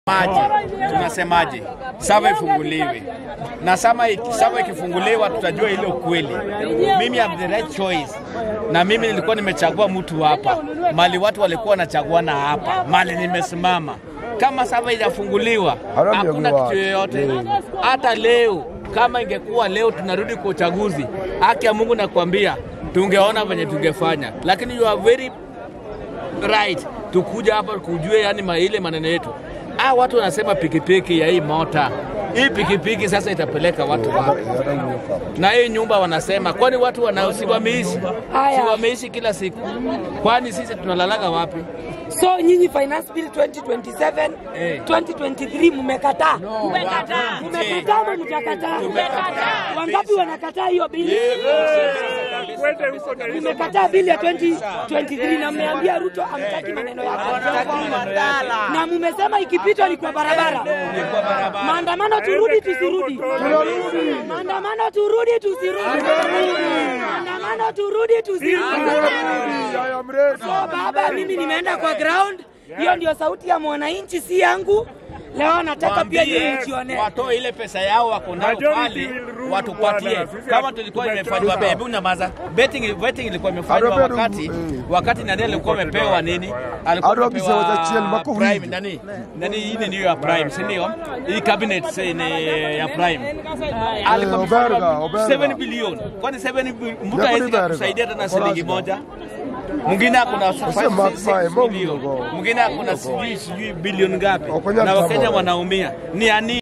Maji tunasemaje? Sava ifunguliwe, na sama sava ikifunguliwa tutajua ile ukweli. Mimi have the right choice, na mimi nilikuwa nimechagua mtu hapa, mali watu walikuwa wanachaguana hapa, mali nimesimama. Kama sava ijafunguliwa, hakuna kitu yoyote. Hata leo kama ingekuwa leo tunarudi kwa uchaguzi, haki ya Mungu nakwambia, tungeona venye tungefanya, lakini you are very right tukuja hapa kujue yani ma ile maneno yetu. Ah, watu wanasema pikipiki ya hii mota hii pikipiki sasa itapeleka watu wapi? Na hii nyumba wanasema, kwani watu wana si wameishi si wameishi kila siku, kwani sisi tunalalaga wapi? So nyinyi finance bill 2027 Eh. 2023 mmekataa. Mmekataa. Mmekataa ama mtakataa? Mmekataa. Wangapi wanakataa hiyo bili? Mmekataa bili ya 2023 na mmeambia Ruto amtaki maneno yake. Na mmesema ikipitwa ni kwa barabara. Maandamano turudi tusirudi. Maandamano turudi tusirudi. Maandamano turudi tusirudi. So baba, mimi nimeenda kwa ground. Hiyo ndio sauti ya mwananchi, si yangu. Leo nataka pia nyinyi Waambie mjione. watoe ile pesa yao wako nayo pale watupatie, kama tulikuwa imefanywa. Hebu nyamaza, betting betting ilikuwa imefanywa Adobe wakati eh. wakati nani alikuwa amepewa nini, alikuwa Adobe bisa watachiel amepewa mako prime hivi. nani nani, hii ni niyo ya prime, si ndio? Hii cabinet si ni ya prime alikuwa Oberga, amepewa Oberga. 7 bilioni, kwani 7 bi- mtu Never hawezi Oberga. kusaidia tena Oberga. shilingi moja mwingine akuna Sasa Maksai, Mungu bilioni Mungu. mwingine akuna sijui sijui bilioni ngapi, Okonya na Wakenya Mtabo. wanaumia ni ani